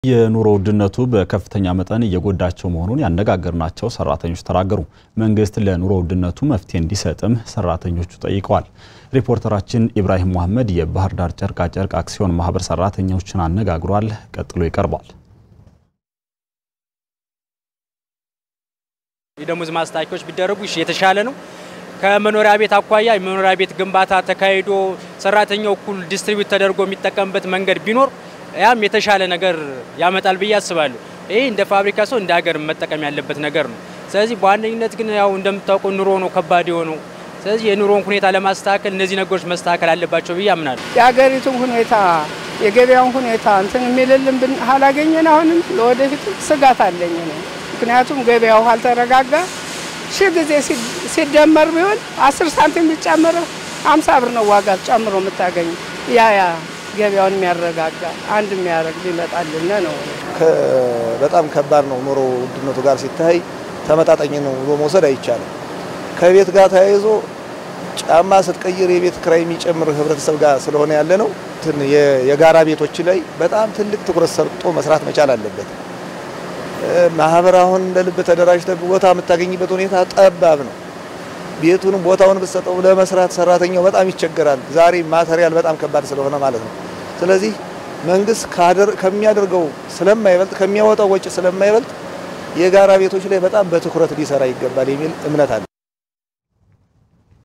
የኑሮ ውድነቱ በከፍተኛ መጠን እየጎዳቸው መሆኑን ያነጋገርናቸው ሰራተኞች ተናገሩ። መንግስት ለኑሮ ውድነቱ መፍትሄ እንዲሰጥም ሰራተኞቹ ጠይቀዋል። ሪፖርተራችን ኢብራሂም መሐመድ የባህር ዳር ጨርቃጨርቅ አክሲዮን ማህበር ሰራተኞችን አነጋግሯል። ቀጥሎ ይቀርባል። የደሞዝ ማስታወቂያዎች ቢደረጉ የተሻለ ነው። ከመኖሪያ ቤት አኳያ የመኖሪያ ቤት ግንባታ ተካሂዶ ሰራተኛው እኩል ዲስትሪቢዩት ተደርጎ የሚጠቀምበት መንገድ ቢኖር ያም የተሻለ ነገር ያመጣል ብዬ አስባለሁ። ይህ እንደ ፋብሪካ ሰው እንደ ሀገር መጠቀም ያለበት ነገር ነው። ስለዚህ በዋነኝነት ግን ያው እንደምታውቀው ኑሮ ነው ከባድ የሆነው። ስለዚህ የኑሮን ሁኔታ ለማስተካከል እነዚህ ነገሮች መስተካከል አለባቸው ብዬ አምናለሁ። የሀገሪቱን ሁኔታ የገበያውን ሁኔታ እንትን የሚልልን ብን አላገኘን አሁንም ለወደፊት ስጋት አለኝ ነው። ምክንያቱም ገበያው አልተረጋጋ ሺህ ጊዜ ሲደመር ቢሆን አስር ሳንቲም ቢጨምር አምሳ ብር ነው ዋጋ ጨምሮ የምታገኝ ያ ያ ገበያውን የሚያረጋጋ አንድ የሚያደርግ ሊመጣልን ነው። በጣም ከባድ ነው። ኑሮ ውድነቱ ጋር ሲታይ ተመጣጣኝ ነው ብሎ መውሰድ አይቻልም። ከቤት ጋር ተያይዞ ጫማ ስትቀይር የቤት ክራይ የሚጨምር ህብረተሰብ ጋር ስለሆነ ያለ ነው። የጋራ ቤቶች ላይ በጣም ትልቅ ትኩረት ሰጥቶ መስራት መቻል አለበት። ማህበር አሁን እንደ ልብ ተደራጅተህ ቦታ የምታገኝበት ሁኔታ ጠባብ ነው። ቤቱንም ቦታውን ብትሰጠው ለመስራት ሰራተኛው በጣም ይቸገራል። ዛሬ ማቴሪያል በጣም ከባድ ስለሆነ ማለት ነው። ስለዚህ መንግስት ከሚያደርገው ስለማይበልጥ ከሚያወጣው ወጪ ስለማይበልጥ የጋራ ቤቶች ላይ በጣም በትኩረት ሊሰራ ይገባል የሚል እምነት አለ።